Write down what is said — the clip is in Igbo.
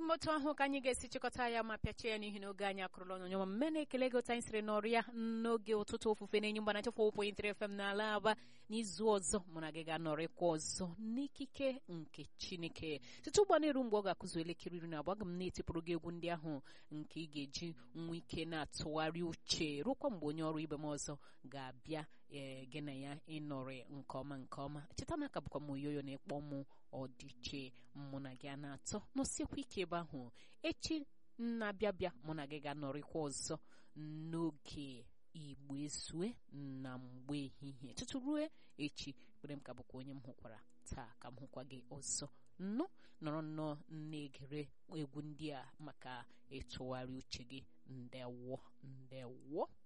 m otu ahụ ka anyị ga-esi chịkọta ya ma pịachie ya n'ihi n'oge anyị akụrụla onyonyo ma mme na-ekele gị otu anyị siri nọrọ ya n'oge ụtụtụ ofufe na-enyi mgbana chefụ pụntere fm n'ala aba n'izu ọzọ mụ na gị ga-anọrịkwa ọzọ n'ikike nke chineke site ụgbọ na-eru mgbe ọ ga-akụzu elekere iri na abụọ aga m na-etipụrụ gị egwu ndị ahụ nke ị ga-eji nwa ike na-atụgharị uche rụkwa mgbe onye ọrụ ibe m ọzọ ga-abịa ee gị na ya ịnọrị nke ọma nke ọma cheta na aka bụkwa m oyoyo na-ekpọ mụ ọdịche mụ na gị a na-atọ nọsiekwa ike ebe ahụ echi na-abịa bịa mụ na gị ga-anọrịkwa ọzọ n'oge igbo ezue na mgbe ehihie tutu ruo echi kpere m ka bụkwa onye m hụkwara taa ka m hụkwa gị ọzọ nnụ nọrọ nnọọ na-egere egwu ndị a maka ịtụgharị uche gị ndewo ndewo